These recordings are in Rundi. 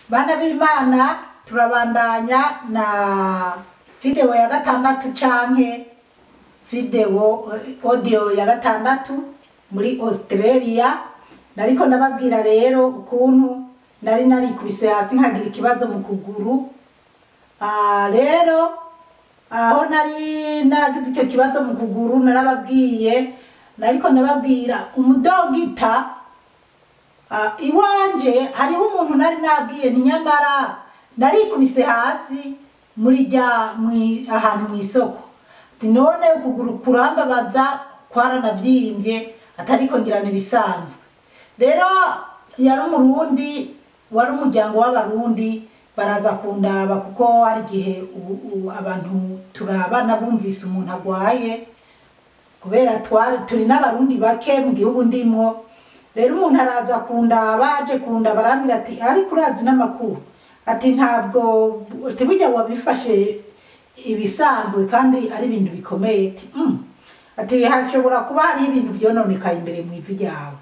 bana b'imana turabandanya na video ya gatandatu canke video eh, audio ya gatandatu muri australia nariko ndababwira rero ukuntu nari narikubise hasi nkagira ikibazo mu kuguru Ah, rero aho nari nagize icyo kibazo mu kuguru narababwiye nariko ndababwira umudogita Ah, iwanje hariho umuntu nari nabwiye ni nyamara narikubise hasi muri rya mwi- ahantu mu isoko ati none ukuguru kurambabaza kwaranavyimbye atariko ngirana ibisanzwe rero yari umurundi wari umuryango w'abarundi baraza kundaba kuko hari igihe ubu- ubu abantu turabana bumvise umuntu agwaye kubera twari turi n'abarundi bake mu gihugu ndimwo rero umuntu araza kundaba aje kundaba arambwira ati ariko urazi n'amakuru ati ntabwo ati burya wabifashe ibisanzwe kandi ari ibintu bikomeye ati "Mm." ati hashobora kuba hariho ibintu byononekaye imbere mu ivi ryawe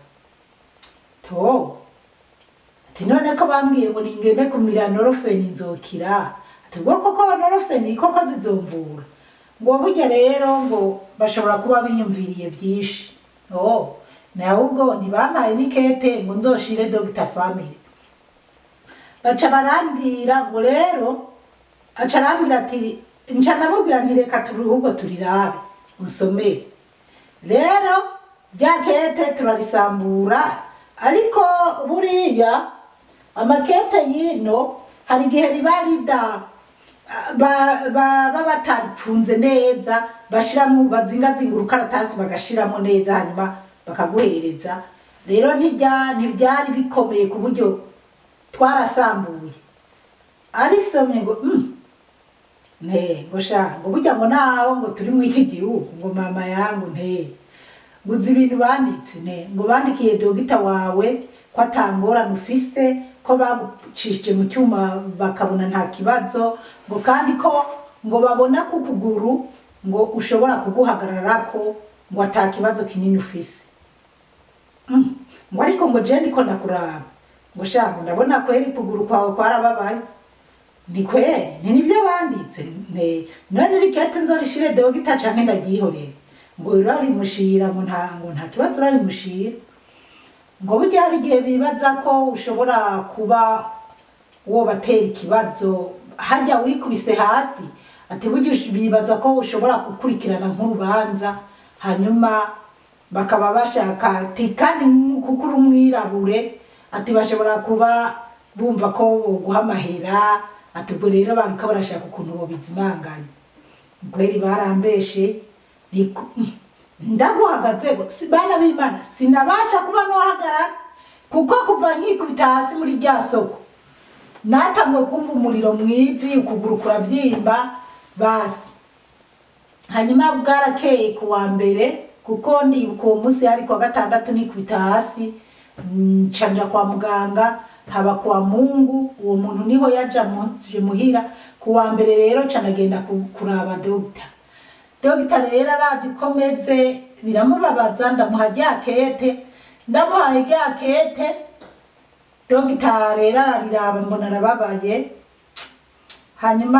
to ati none ko bambwiye ngo ningende kumira norofeni nzokira ati ubwo koko norofeni koko zizomvura ngo burya rero ngo bashobora kuba biyumviriye byinshi oh nawe ubwo ntibampaye n'ikete ngo nzoshire dogita family baca barambwira ngo rero aca arambwira ati nca namubwira nti reka turi ahubwo turirabe unsomere rero rya kete turarisambura ariko buriya amakete yino hari igihe riba rida ba- ba- baba bataripfunze neza bashiramo bazingazinga urukaratasi bagashiramo neza hanyuma bakaguhereza rero ntijya ntibyari bikomeye ku buryo twarasambuye arisomye ngo mm, nte ngo sha ngo burya ngo naho ngo turi mu iki gihugu ngo mama yangu nte ngo uzi ibintu banditse ne ngo bandikiye dogita wawe ko atangorane ufise ko bagucishije mu cyuma bakabona nta kibazo ngo kandi ko ngo babona ko ukuguru ngo ushobora kuguhagararako ngo ata kibazo kinini ufise Mm. ngo ariko ngo je ndiko ndakuraba ngo sha ngo ndabona kweri ukuguru kwawe kwarababaye ni kweri ni nibyo banditse ne none rikete nzorishire dogita canke ndaryihorere ngo urarimushira ngo nta ngo nta kibazo urarimushira ngo burya hari igihe bibaza ko ushobora kuba wobatera ikibazo hajya wikubise hasi ati burya ush- bibaza ko ushobora gukurikirana nk'urubanza hanyuma bakaba bashaka ati kandi nk- kuko uri umwirabure ati bashobora kuba bumva ko boguha amahera ati ubwo rero bariko barashaka ukuntu bobizimanganya kweri barambeshe niko ndaguhagaze ngo si- bana b'imana sinabasha kuba nohagarara kuko kuva nkikubita hasi muri rya soko natanguye kumva umuriro mu ivi ukuguru kurabyimba basi hanyuma bwarakeye ku wa mbere kuko ndibuka uwo munsi hari kuwa gatandatu nikubita hasi mm, nca nja kwa muganga haba kwa mungu uwo muntu niho yaja muje muhira ku wa mbere rero nca ndagenda ku- kuraba dogita dogita rero aravye uko meze biramubabaza ndamuha rya kete ndamuhaye rya kete dogita rero arariraba mbona arababaye hanyuma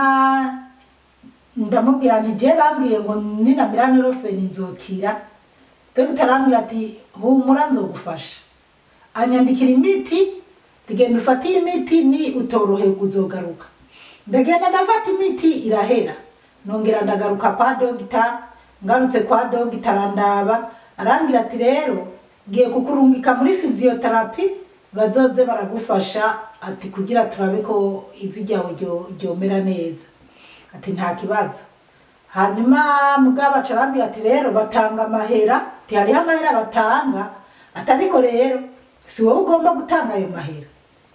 ndamubwira nti je bambwiye ngo ninamira norofeni nzokira dogita arambwira ati humura nzogufasha anyandikira imiti tugenda ufate iyi miti ni utoroherwa uzogaruka ndagenda ndafata imiti irahera nongera ndagaruka kwa dogita ngarutse kwa dogita arandaba arambwira ati rero ngiye kukurungika muri fiziyoterapi bazoze baragufasha ati kugira turabe ko ivi ryawe ryo- ryomera neza ati nta kibazo hanyuma mugabo aca arambwira ati rero batanga amahera ati hariho amahera batanga ati ariko rero si wowe ugomba gutanga ayo mahera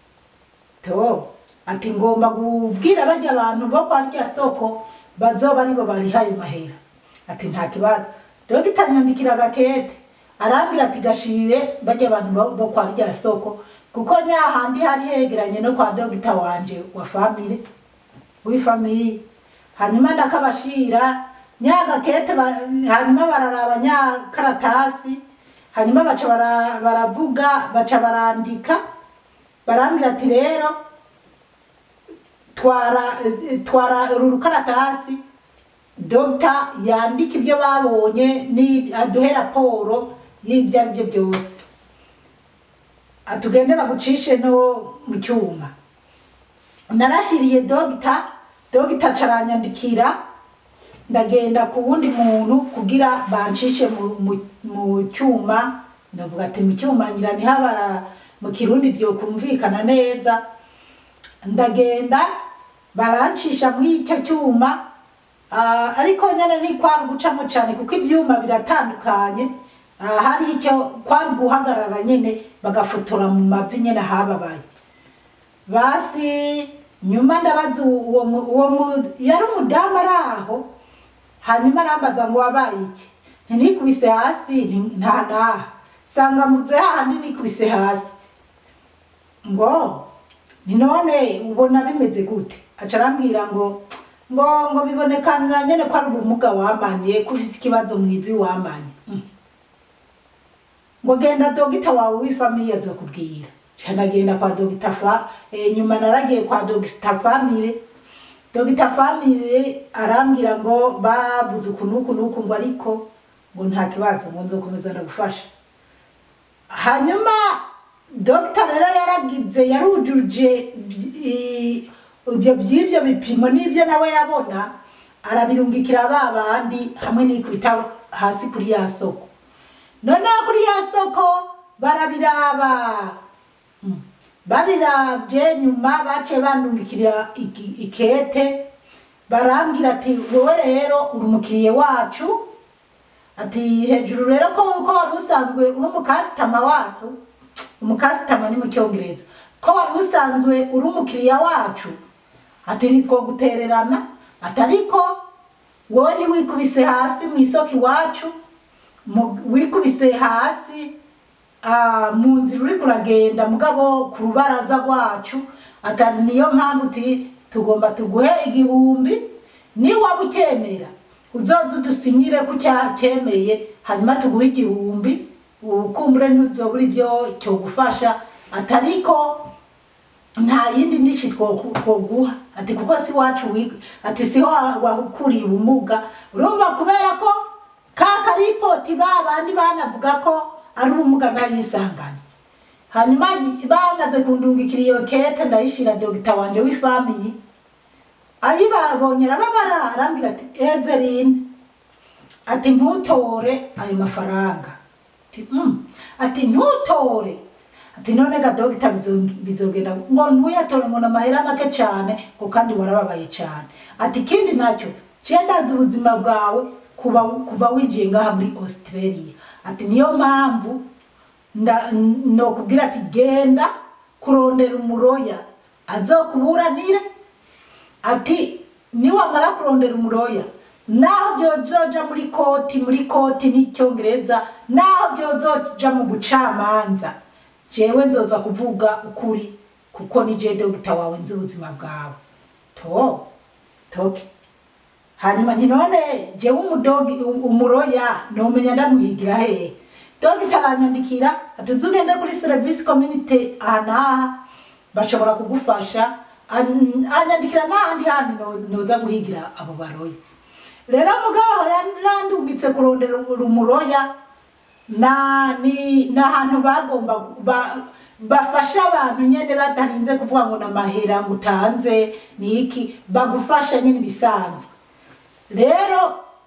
to ati ngomba kubwira bajya abantu bo kwa rya soko bazoba aribo bariha ayo mahera ati nta kibazo dogita nyandikira agakete arambwira ati gashirire bajya abantu bo- bo kwa rya soko kuko nyahandi hari hegeranye no kwa dogita wanje wa famire w'ifamiye hanyuma ndakabashira nyagakete ba- hanyuma bararaba nyakaratasi hanyuma baca bara- baravuga baca barandika barambwira ati rero twara eh, twara uru rukaratasi dogita yandika ibyo babonye ni aduhe raporo y'ibyo ari byo byose atugende bagucishe no mu cyuma narashiriye dogita dogita caranyandikira ndagenda ku wundi muntu kugira bancishe mu, mu, mu cyuma ndavuga ati mu cyuma ngira niho aba- mu kirundi byokumvikana neza ndagenda barancisha muri icyo cyuma Ah, ariko nyine ni kwari gucamo cyane kuko ibyuma biratandukanye Ah, hari icyo kwari guhagarara nyine bagafotora mu mavi nyine hababaye basi nyuma ndabaza uwo mu- uwo mu- yari umudamu ari aho hanyuma arambaza ngo wabaye iki ntinikubise hasi nti- nta naha sanga mvuze hahandi nikubise hasi ngo ni none ubona bimeze gute aca arambwira ngo ngo ngo bibonekana nyene ko ari ubumuga wamanye ko ufise ikibazo mu ivi wamanye Mm. ngo genda dogita wawe w'ifamili azokubwira ca nagenda kwa dogita fa eh, nyuma naragiye kwa dogita family dogita family arambwira ngo babuze uku n'uku n'uku ngo ariko ngo nta kibazo ngo nzokomeza ndagufasha hanyuma dogita rero yaragize yarujuje i- ibyo by'ibyo bipimo n'ibyo nawe yabona arabirungikira ba bandi hamwe n'ikubita hasi kuri ya soko noneho kuri ya soko barabiraba Mm. babirabye nyuma baciye bandungikira iki- ikete barambwira ati wowe rero uri umukiriye wacu ati hejuru rero ko ko wari usanzwe uri umukasitama wacu umukasitama ni mu cyongereza ko wari usanzwe uri umukiriya wacu ati ntitwogutererana ati ariko wowe ntiwikubise hasi mu isoko iwacu mu- wikubise hasi ah, mu nzira uri kuragenda mugabo ku rubaraza rwacu atari niyo mpamvu uti tugomba tuguhe igihumbi niwaba ucyemera uzoza udusinyire ko cya- cyemeye hanyuma tuguhe igihumbi ukumbure ntuzobura ibyo cyogufasha atariko nta yindi ndishi two- twoguha ati kuko si wacu wiga ati siho wa- wahukuriye ubumuga urumva kubera ko ka karipoti ba bandi banavuga ko ari ubumuga nayisanganye hanyuma gi- bamaze kundungikira iyo kete ndayishira dogita wanje w'ifamiyi ayibabonye arababara arambwira ati Eveline ati ntutore ayo mafaranga ati "Mm." ati ntutore ati none ga dogita bizo- bizogenda ngo ntuyatore ngo namahera make cyane ngo kandi warababaye cyane ati ikindi nacyo ciye ndazi ubuzima bwawe kuba kuva winjiye ngaha muri australia ati niyo mpamvu nda- nokubwira ati genda kurondera umuroya azokuburanire ati niwamara kurondera umuroya naho byozoja muri koti muri koti n'icyongereza naho byozoja mu bucamanza jewe nzoza kuvuga ukuri kuko ni je dogita wawe nzi ubuzima bwawe to toke hanyuma nti none jewe umudogi umuroya nomenya ndamuhigira hehe dogita aranyandikira ati uzugende kuri service community aha n'aha bashobora kugufasha An- anyandikira n'ahandi handi no- noza guhigira abo baroya rero mugabo aho yarandungitse kurondera umuroya na ni ni ahantu bagomba ba, bafasha abantu nyene batarinze kuvuga ngo namahera ngo utanze ni iki bagufasha nyine ibisanzwe rero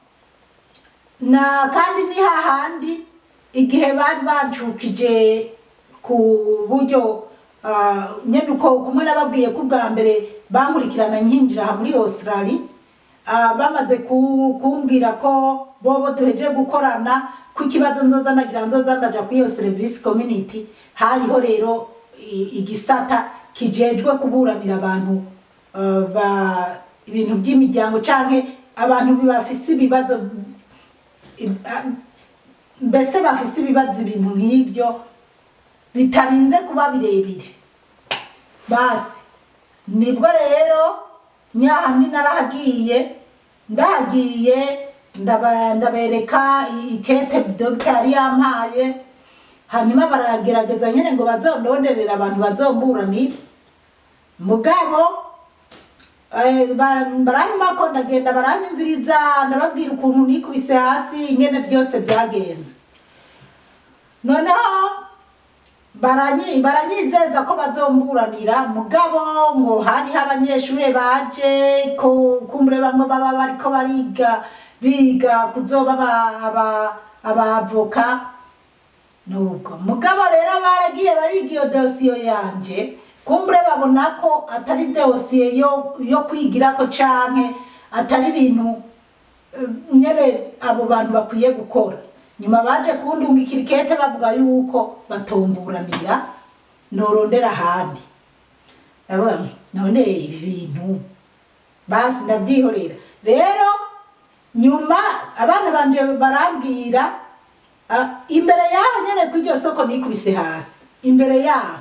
na kandi ni hahandi igihe bari bancukije ku buryo ah, nyene uko kumwe nababwiye ko ubwa mbere bankurikirana nkinjira aha muri australia Ah, bamaze ku- kumbwira ko bobo duhejeje gukorana ko ikibazo nzoza nagira nzoza ndaja kuri iyo service community hariho rero i- igisata kijejwe kuburanira abantu ah, ba ibintu by'imiryango canke abantu bafise ibibazo i- ah, mbese bafise ibibazo ibintu nk'ibyo bitarinze kuba birebire basi nibwo rero nyahandi narahagiye ndahagiye ndaba- ndabereka i- ikete dogita yari yampaye hanyuma baragerageza nyine ngo bazondonderera abantu bazomburanire mugabo Eh, ba- baranyuma ko ndagenda baranyumviriza ndababwira ukuntu nikubise hasi ingene byose byagenze noneho baranyi baranyizeza ko bazomburanira mugabo ngo hariho abanyeshuri baje ko kumbure bamwe baba bariko bariga biga kuzoba aba- aba- abavoka nubwo mugabo rero baragiye bariga iyo dosiyo yanje kumbure babona ko atari dosiye yo yo kwigirako canke atari ibintu eh, nyene abo bantu bakwiye gukora nyuma baje kundungikira ikete bavuga yuko batomburanira norondera ahandi ndavuga nti, none ibi bintu basi ndabyihorera rero nyuma abana banje barambwira ah, imbere yaho nyene kw'iryo soko nikubise hasi imbere yaho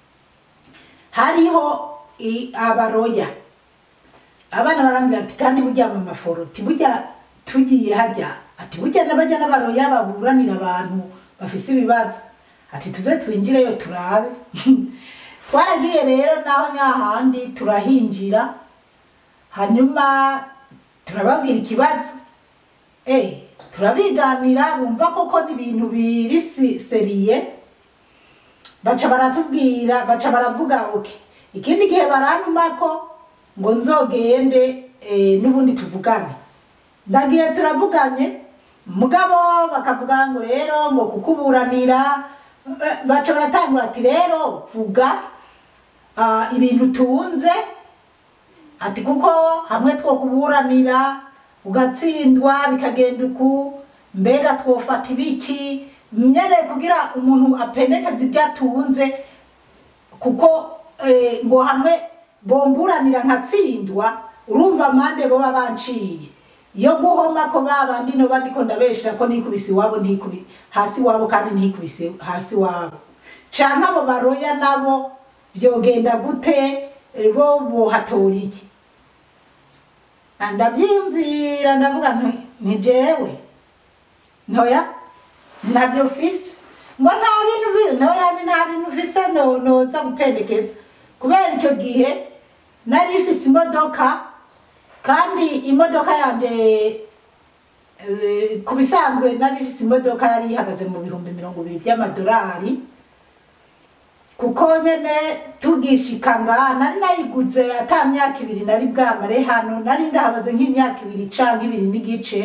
hariho i- abaroya abana barambwira ati kandi burya mu maforo ati burya tugiye hajya ati burya n'abajya n'abaroya baburanira abantu bafise ibibazo ati tuze twinjireyo turabe twaragiye rero naho nyahandi turahinjira hanyuma turababwira ikibazo eh turabiganira bumva koko n'ibintu biri si- seriye baca baratubwira baca baravuga oke ikindi gihe barantuma ko ngo nzogende eh, n'ubundi tuvugane ndagiye turavuganye mugabo bakavuga ngo rero ngo kukuburanira eh, baca baratangura ati rero vuga ah, ibintu tunze ati kuko hamwe two kuburanira ugatsindwa bikagenda uku mbega twofata ibiki nyene kugira umuntu apendekeze ibyo atunze kuko eh, ngo hamwe bomburanira nkatsindwa urumva amande boba banciye iyo guhoma ko babandi no bandiko ndabeshera ko nikubise iwabo ntikubi hasi wabo kandi ntikubise hasi wabo canke abo baroya nabo vyogenda gute eh, bo bohatora iki Ah, ndavyiyumvira ndavuga nti ni jewe ntoya ntabyo ufise ngo nta bintu ufise ntoya ni nta bintu ufise no noza gupendekeza kubera icyo gihe nari ifise imodoka kandi imodoka yanje eh, ku bisanzwe nari ifise imodoka yari ihagaze mu bihumbi mirongo ibiri by'amadolari kuko nyene tugishika ngaha nari nayiguze ata myaka ibiri nari bwamare hano nari ndahabaze nk'imyaka ibiri canke ibiri n'igice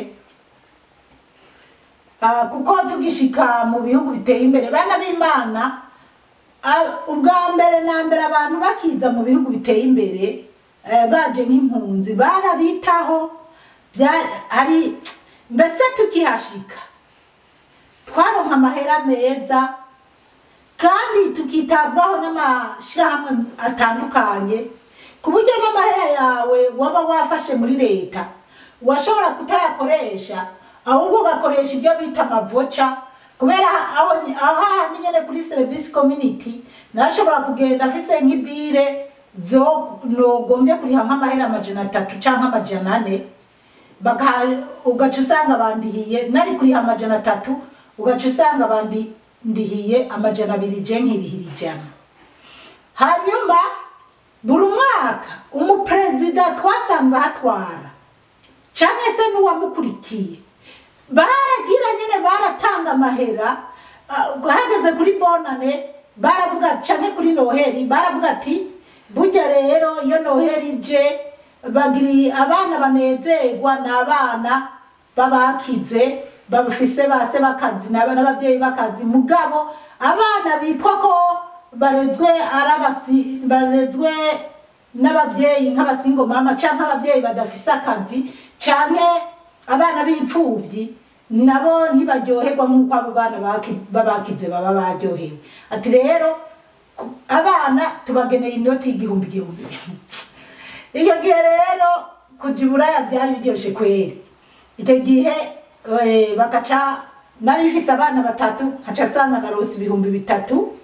Ah, kuko tugishika mu bihugu biteye imbere bana b'imana ah, ubwa mbere na mbere abantu bakiza mu bihugu biteye imbere eh, baje nk'impunzi barabitaho bya- hari mbese tukihashika twaronka amahera meza kandi tukitabwaho n'amashirahamwe atandukanye ku buryo n'amahera yawe waba wafashe muri leta washobora kutayakoresha ahubwo ugakoresha ibyo bita amavoca kubera aho aho hahandi nyene kuri service community narashobora kugenda afise nk'ibire zo nogombye kuriha nk'amahera amajana atatu canke amajana ane baka ugaca usanga bandihiye nari kuriha amajana atatu ugaca usanga bandihiye amajana abiri je nkirihira ijana hanyuma buri mwaka umuperezida twasanze ahatwara canke se n'uwamukurikiye baragira nyine baratanga amahera ah, hageze kuri bonane baravuga canke kuri noheri baravuga ati burya rero iyo noheri ije bagiri abana banezerwa ni abana babakize bafise base bakazi n'aba- n'abavyeyi bakazi mugabo abana bitwa ko barezwe arabasi barezwe n'abavyeyi nk'abasingo mama canke abavyeyi badafise akazi canke abana b'imfuvyi nabo ntibaryoherwa nk'uko abo bana baki- babakize baba baryohewe ati rero ku- abana tubageneye inoti y'igihumbi igihumbi icyo gihe rero kuja iburaya byari biryoshe kweri icyo gihe eh, bagaca nari mfise abana batatu nkaca asanga narose ibihumbi bitatu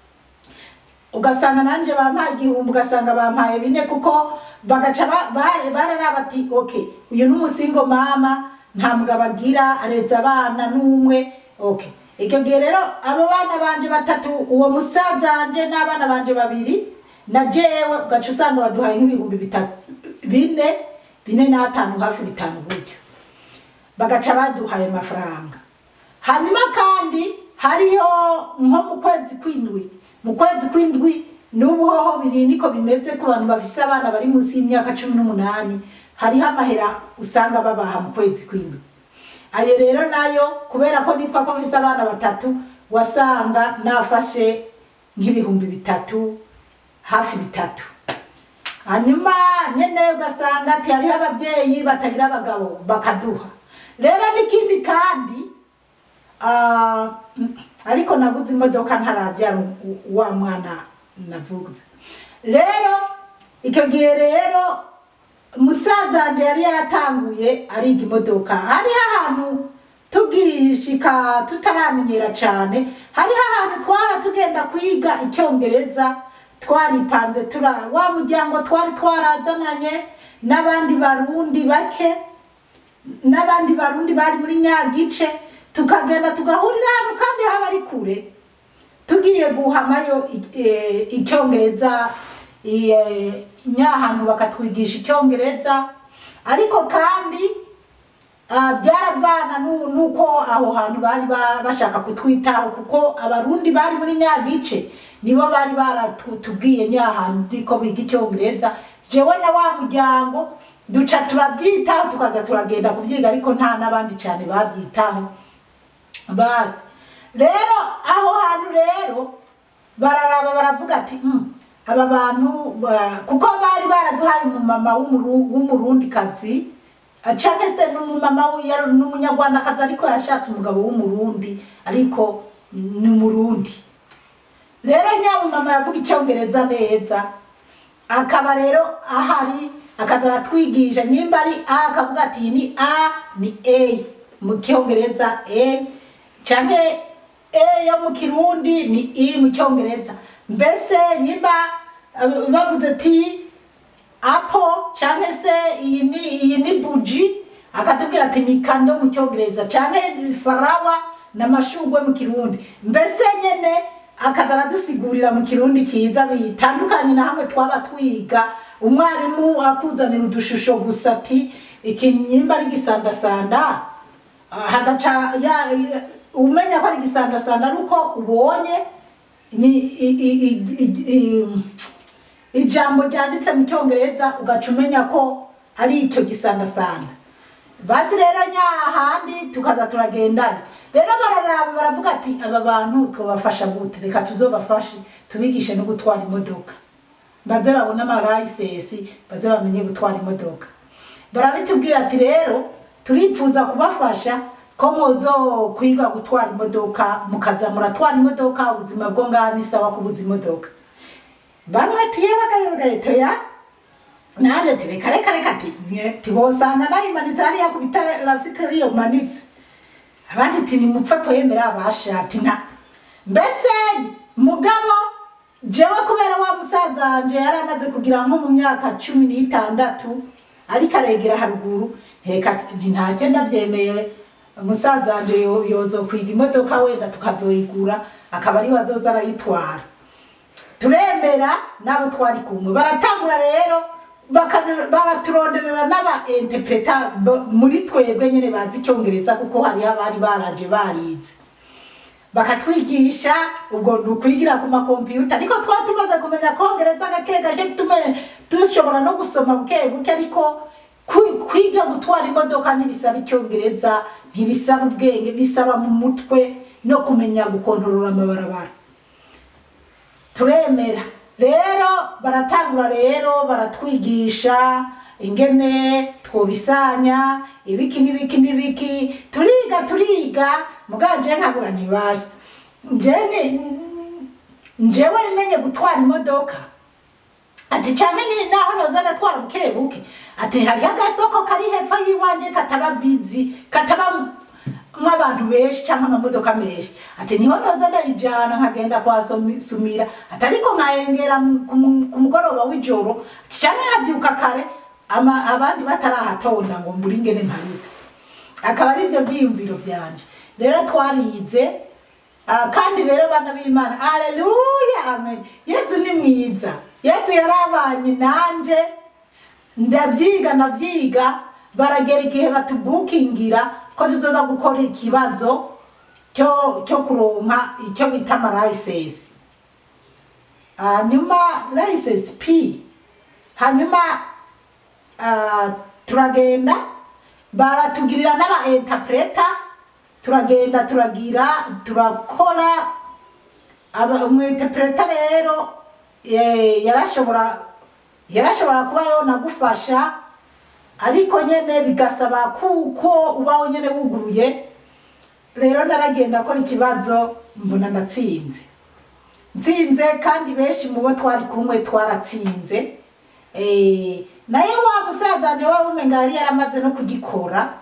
ugasanga nanje bampaye igihumbi ugasanga bampaye bine kuko bagaca ba- ba- bararaba ati okay uyu ni umusingo mama nta mugabo agira areza abana n'umwe okay icyo gihe rero abo bana banje batatu uwo musaza wanje n'abana banje babiri na jewe ugaca usanga baduhaye nk'ibihumbi bitatu bine bine n'atanu hafi bitanu buryo bagaca baduhaye amafaranga hanyuma kandi hariyo nko mu kwezi kw'indwi mu kwezi kw'indwi n'ubu hoho biri niko bimeze ku bantu bafise abana bari munsi y'imyaka cumi n'umunani hariho amahera usanga babaha mu kwezi kw'indwi ayo rero nayo kubera ko nitwa ko mfise abana batatu wasanga nafashe nk'ibihumbi bitatu hafi bitatu hanyuma nyene ugasanga ati hariho abavyeyi batagira abagabo bakaduha rero n'ikindi kandi ah, ariko naguze imodoka ntaravyara u- wa mwana navuze rero icyo gihe rero musaza wanje yari yaratanguye ariga imodoka hariho ahantu tugishika tutaramenyera cane hariho ahantu twara tugenda kwiga icyongereza twaripanze tura wa muryango twari twarazananye n'abandi barundi bake n'abandi barundi bari muri nyagice tukagenda tugahurira ahantu kandi haba ari kure tugiye guhamayo i- eh, icyongereza i- eh, nyahantu bakatwigisha icyongereza ariko kandi ah, byaravana nu- nuko aho hantu bari ba- bashaka kutwitaho kuko abarundi bari muri nyagice nibo bari baratubwiye nyahantu niko biga icyongereza jewe na wa muryango duca turabyitaho tukaza turagenda kubyiga ariko nta n'abandi cyane babyitaho basi rero aho hantu rero bararaba baravuga ati "Mm, aba bantu ba-" kuko bari baraduhaye umumama w'umuru- w'umurundikazi ah, canke se n'umumama wi- yari n'umunyarwandakazi ariko yashatse umugabo w'umurundi ariko ni umurundi rero nyamumama yavuga icyongereza neza akaba rero ahari akaza aratwigisha nimba ari a akavuga ati iyi ni a ni a mu cyongereza a canke e yo mu kirundi ni i mu cyongereza mbese nimba eh, bavuze ati apo canke se iyi ni iyi ni buji akatubwira ati ni kando mu cyongereza canke farawa n'amashugwe mu kirundi mbese nyene akaza aradusigurira mu kirundi cyiza bitandukanye na hamwe twaba twiga umwarimu akuzanira udushusho gusa ati iki nyimba ari gisandasanda ah, hagaca ya- umenya ko ari gisandasanda ari uko ubonye ni- i- i- i- i- i- ijambo ryanditse mu cyongereza ugaca umenya ko ari icyo gisandasanda basi rero nyahandi tukaza turagendana rero bararaba baravuga ati aba bantu twabafasha gute reka tuzobafashe tubigishe no gutwara imodoka baze babone amarayisesi baze bamenye gutwara imodoka barabitubwira ati rero turipfuza kubafasha ko muzo kwiga gutwara imodoka mukaza muratwara imodoka ubuzima bwo ngaha ni sawa kubuza imodoka bamwe tiye bagaye toya naje ati reka reka reka ati nye tibosanga nayimanitse hariya ku bitara rafite riyo manitse abandi ati nimupfe kwemera abashati nta mbese mugabo jewe kubera wa musaza wanje yari amaze kugira nko mu myaka cumi n'itandatu ariko aregera haruguru reka nti ntacyo ndabyemeye musaza wanje yo- yozokwiga imodoka wenda tukazoyigura akaba ariwe azoza arayitwara turemera n'abo twari kumwe baratangura rero baka- baraturonderera n'aba interpreta b- muri twebwe nyine bazi icyongereza kuko hariho abari baraje barize bakatwigisha ubwo ni ukwigira ku makompiyuta ariko twaba tumaze kumenya kongereza gake gake tume dushobora no gusoma buke buke ariko kwi- kwiga gutwara imodoka ntibisaba icyongereza ntibisaba ubwenge bisaba mu mutwe no kumenya gukontorora amabarabara turemera rero baratangura rero baratwigisha ingene twobisanya ibiki n'ibiki n'ibiki turiga turiga muganje nkavuga ntibasha njene njewe nimenye gutwara imodoka ati cyane ni naho noza ndatwara buke buke ati hariho agasoko kari hepfo y'iwanje kataba bizi kataba nk'abantu benshi cyangwa amamodoka menshi ati niho noza ndayijyana nkagenda kwa Sumi- sumira ati ariko nkahengera mu- ku mu- ku mugoroba w'ijoro cyangwa nkabyuka kare ama- abandi batarahatonda ngo mbure ingene mparuka akaba ari byo byiyumviro byanje rero twarize Ah, kandi rero bana b'imana aleluya amen yesu ni mwiza yesu yarabanye nanje ndabyiga ndabyiga baragera igihe batubukingira ko tuzoza gukora ikibazo cyo cyo kuronka icyo bita amarayisesi hanyuma rayisesi pi hanyuma ah, turagenda baratugirira n'aba interpreta turagenda turagira turakora aba umwinterpreta rero eh, yarashobora yarashobora kuba yonagufasha ariko nyene bigasaba kuko ubaho nyene wuguruye rero naragenda akora ikibazo mbona ndatsinze nsinze kandi benshi mu bo twari kumwe twaratsinze Eh, naye wa musaza wanje waba umenga yari yaramaze no kugikora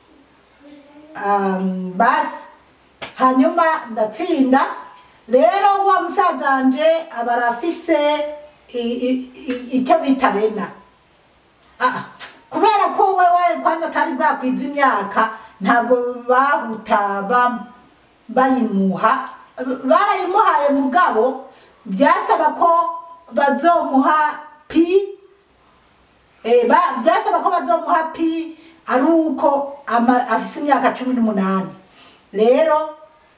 um, basi hanyuma ndatsinda rero wa musaza wanje aba arafise i- i- i- icyo bita rena Ah, kubera ko wewe kwanza atari bwakwiza imyaka ntabwo bahuta ba- bayimuha barayimuhaye mugabo byasaba ko bazomuha pi Eh, ba- byasaba ko bazomuha pi ari uko ama- afise imyaka cumi n'umunani rero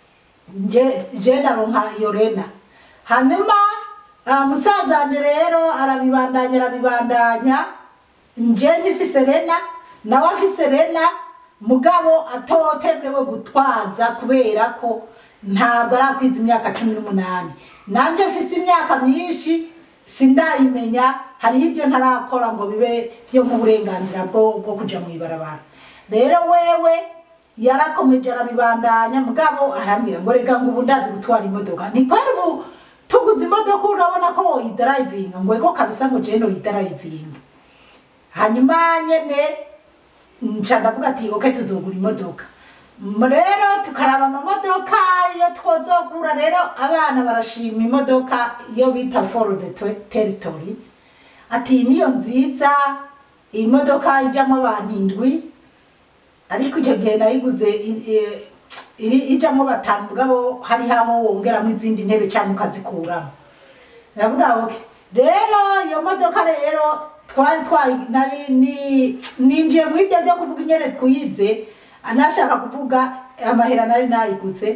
nje je ndaronka iyo rena hanyuma ah, musaza wanje rero arabibandanya arabibandanya nje ngifise rena nawe afise rena mugabo atotemerewe gutwaza kubera ko ntabwo arakwiza imyaka cumi n'umunani nanje mfise imyaka myinshi sindayimenya hariho ibyo ntarakora ngo bibe byo mu burenganzira bwo bwo kuja mu ibarabara rero wewe yarakomeje arabibandanya mugabo arambwira ngo reka ngo ubu ndazi gutwara imodoka ni kwari ubu tuguze imodoka urabona ko woyidarayivinga ngo ego kabisa ngo jeno yidarayivinga hanyuma nyene nca ndavuga ati oke tuzogura imodoka M- rero tukaraba amamodoka iyo twozogura rero abana barashima imodoka iyo bita for the Te- territory ati iyi niyo nziza iyi modoka ijamo abantu indwi ariko icyo gihe nayiguze i- i- iri ijamo batanu mugabo hariho aho wongeramo izindi ntebe cyangwa ukazikuramo ndavuga oke rero iyo modoka rero twari twayi nari ni- ninjiye muri ibyo byo kuvuga ingene twize anashaka kuvuga amahera nari nayiguze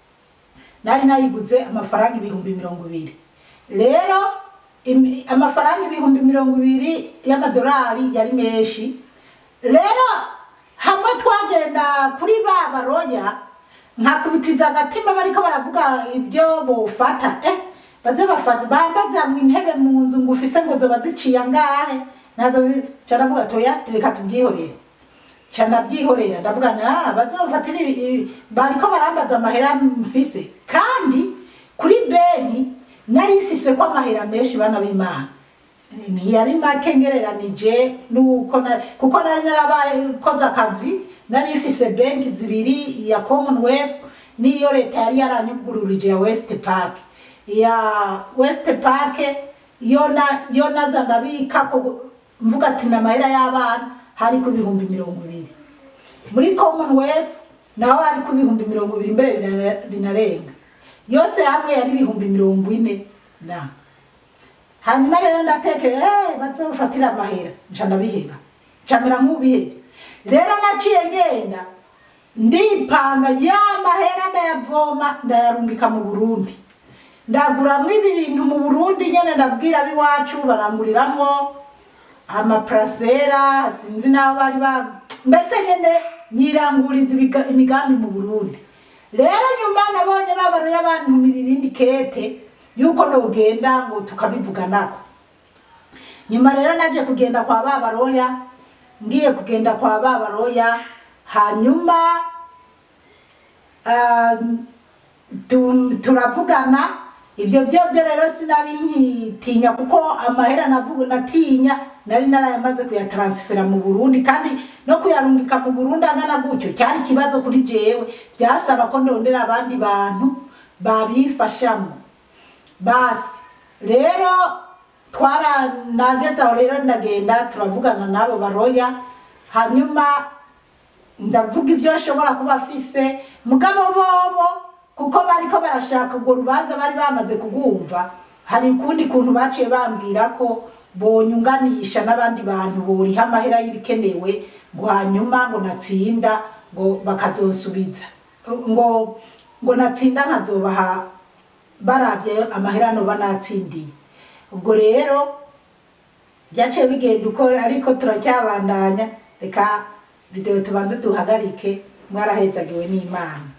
nari nayiguze amafaranga ibihumbi mirongo ibiri rero imi- amafaranga ibihumbi mirongo ibiri y'amadolari yari menshi rero hamwe twagenda kuri ba baroya nkakubitiza agatima bariko baravuga ibyo bofata eh baze bafata bambaza ngo intebe mu nzu ngo ufise ngo zoba ziciye angahe nazo bi- ca ndavuga toya reka tubyihorere ca ndabyihorera ndavuga na bazofatira ibi- ibi- bariko barambaza amahera mfise kandi kuri beni nari mfise ko amahera menshi bana b'imana ntiyari make ngereranije nuko na- kuko nari narabaye koze akazi nari mfise benki zibiri iya commonwealth n'iyo leta yari yaranyugururije ya west park ya west park yo na yo naza ndabika ko mvuga ati namahera y'abana hari ku bihumbi mirongo ibiri muri commonwealth naho hari ku bihumbi mirongo ibiri mbere bina- binarenga yose hamwe yari ibihumbi mirongo ine na hanyuma rero ndatekere eh bazofatira amahera nca ndabiheba ncamera nk'ubiheba rero naciye ngenda ndipanga ya mahera ndayavoma ndayarungika mu burundi ndaguramwo ibi bintu mu burundi nyene ndabwira ab'iwacu baranguriramwo amaprasera sinzi n'aho bari ba mbese nyene nyiranguriza ibiga- imigambi mu burundi rero nyuma nabonye babaruye abantumira irindi kete yuko nogenda ngo tukabivuganako nyuma rero naje kugenda kwa babaroya ngiye kugenda kwa babaroya hanyuma ah, tu- turavugana ibyo byo byo rero sinari nkitinya kuko amahera navuga natinya nari narayamaze kuyataransifera mu burundi kandi no kuyarungika mu burundi angana gutyo cyari ikibazo kuri jewe byasaba ko ndondera abandi bantu babifashamo basi rero twara nageze aho rero ndagenda turavugana n'abo baroya hanyuma ndavuga ibyo ashobora kuba afise mugabo bobo kuko bariko barashaka urwo rubanza bari bamaze kugumva hari ukundi kuntu baciye bambwira ko bonyunganisha n'abandi bantu boriha amahera y'ibikenewe ngo hanyuma ngo natsinda ngo bakazonsubiza ngo ngo natsinda nkazobaha baravye amahera noba natsindiye ubwo rero byaciye bigenda uko ariko turacyabandanya reka video tubanze duhagarike mwarahezagiwe n'imana